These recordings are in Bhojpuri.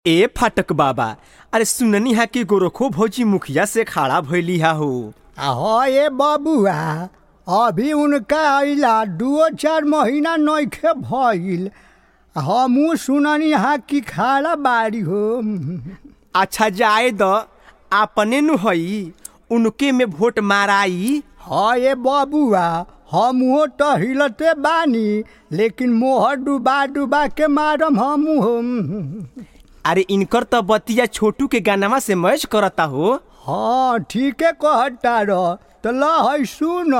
ए फाटक बाबा अरे सुननी है कि गोरखो भौजी मुखिया से खड़ा भइली हा हो हाँ ये बबुआ अभी उनका अइला दुओ चार महीना नइखे भइल हमू सुननी हा कि खाड़ा बाड़ी हो अच्छा जाए द आपने नु हई उनके में वोट माराई हाँ ये बबुआ हमहू तो हिलते बानी लेकिन मोहर डुबा डुबा के मारम हमू हम अरे इनकर तो बतिया छोटू के गानामा से मैच करता हो हाँ ठीके कहता रह तो ल है सुन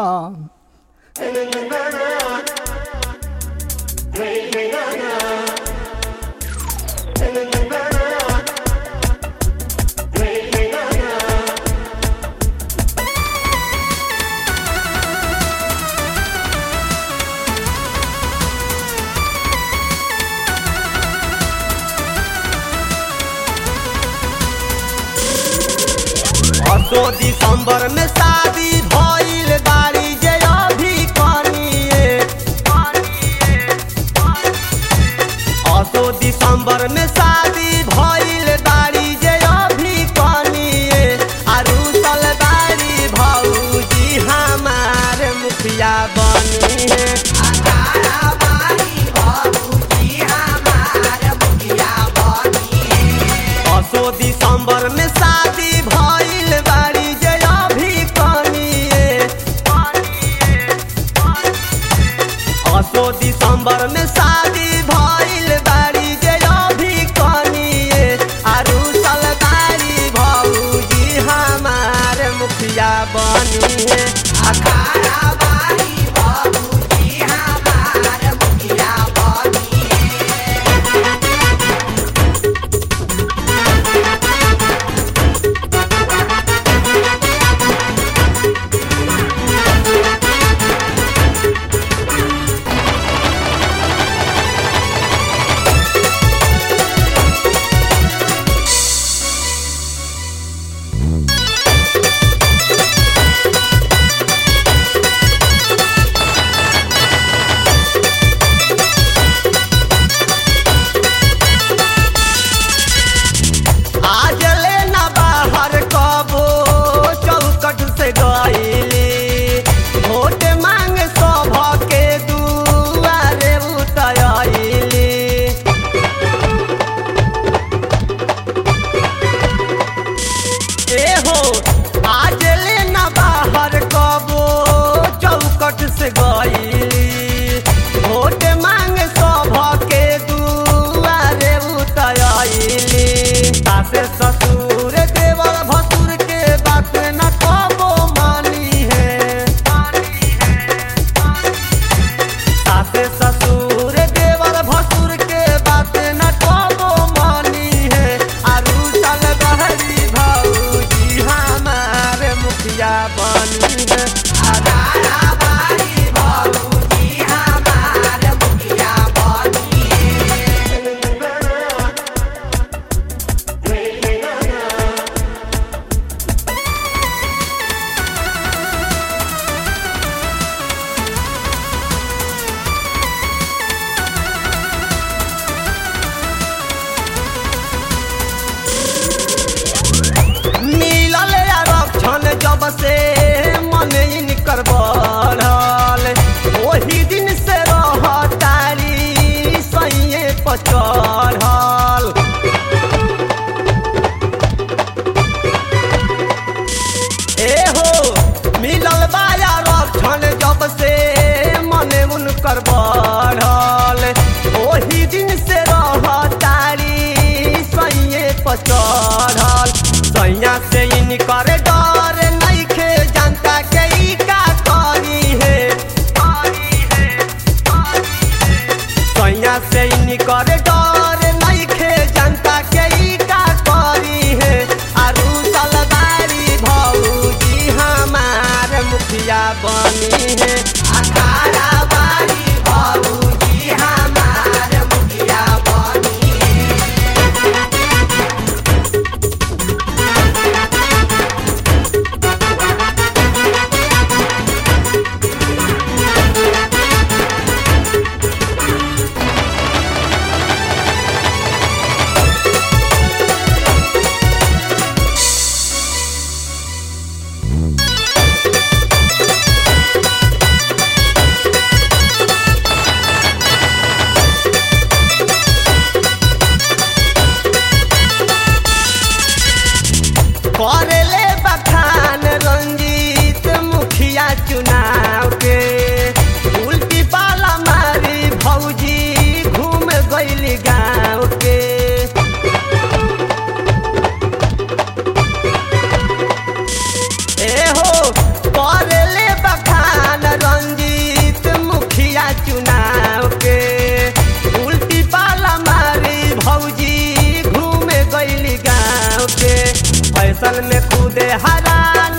असो दिसंबर में शादी भइल बाड़ी जे अभी कनिए असो दिसंबर में शादी भइल बाड़ी जे अभी कनिए अरुसल बाड़ी भौजी हमार मुखिया बनी है असो दिसंबर में शादी भइल बाड़ी जे अभी कनिए असो दिसंबर में शादी भइल बाड़ी जे अभी कनिए अरुसल बाड़ी भौजी हमार मुखिया बनी है अखाड़ा बाड़ी भौजी हमार मुखिया बनी आज ले ना बाहर कबो चौकट से गईली वोट मांग सभ के दुआरे उतरली ए हो आज ले ना बाहर कबो चौकट से गईली वोट मांग सभ के दुआरे उतरली सासे ससुर देवर भसुर के बात न कबो मानी है सासे ससुर देवर भसुर के बात न कबो मानी है आरु चल बहरी भौजी हमार मुखिया बनी है अदारा बारी भौजी हमार मुखिया बनी है होटल में कूदे हरान